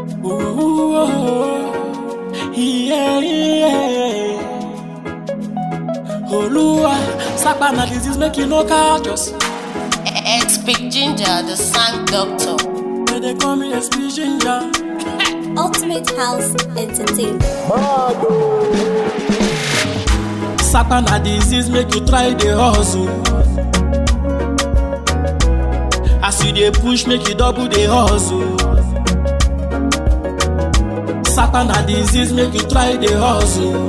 Ooh, oh, yeah, yeah. Oluwa, sapa na disease make you no catch us. Ex-Big Ginger, the sang doctor. They dey call me SP Ginger. Ultimate House Entertainment. Sapa na disease make you try dey hustle. As you dey push make you double dey hustle. Sapa na disease make you try dey hustle.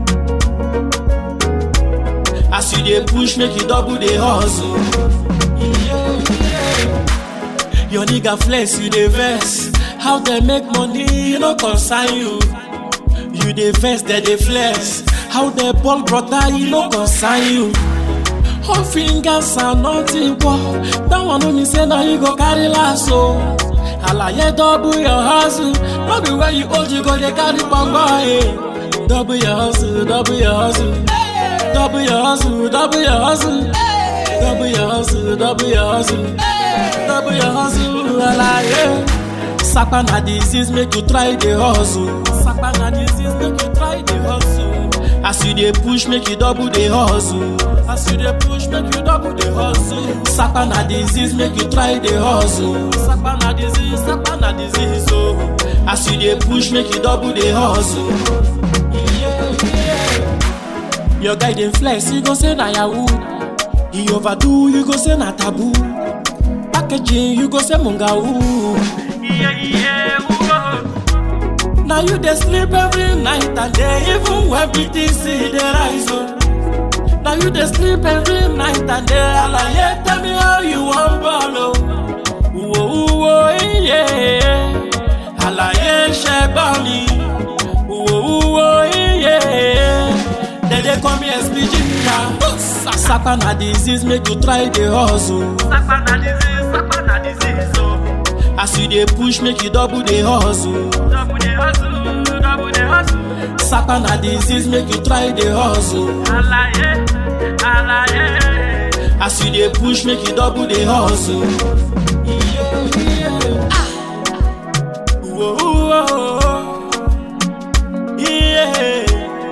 As you dey push make you double dey hustle. Yeah, yeah. Your nigga flex you dey vex. How dem make money no concern you. You dey vex dem dey flex. How dem ball brother e no concern you. All fingers and nothing but that one no mean say na you go carry last o. Alaye double your hustle, no be where you hold you go dey carry gbongbon eh. Double your hustle, double your hustle, double your hustle, double your hustle, double your hustle, double your hustle, double your hustle, alaye. Sapa na disease make you try dey hustle. Sapa na disease make you try dey hustle. As you dey push make you double dey hustle. As you dey push make you double dey hustle. Sapa na disease make you try dey hustle. Sapa na disease, sapa na disease oh. As you dey push make you double dey hustle. Yeah, yeah. Your guy dey flex, you go say na yahoo. He overdo, you go say na taboo. Packaging, you go say mungau. Yeah, yeah, whoa. Now you dey sleep every night and day, even when BTC dey rise. Oh. Now you dey sleep every night and day, alaye tell me how you wan ball o. Wo wo iye, alaye ṣẹgbọn mi. Wo wo iye, dem dey call me SP Ginger. Sapa na disease make you try dey hustle. Sapa na disease, sapa na disease, oh. As you dey push make you double dey hustle. Double the hustle, double the hustle. Sapa na disease make you try dey hustle. Alaye, alaye. As you dey push make you double dey hustle. Yeah, yeah. Ah. Whoa, whoa. Yeah.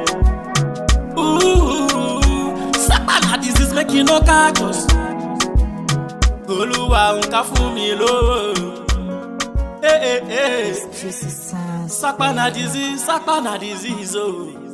Ooh. Sapa na disease make you no catch us. Olúwa nǹkan fún mi lówó. Hey, hey, hey. Sapa na disease, sapa na disease, oh.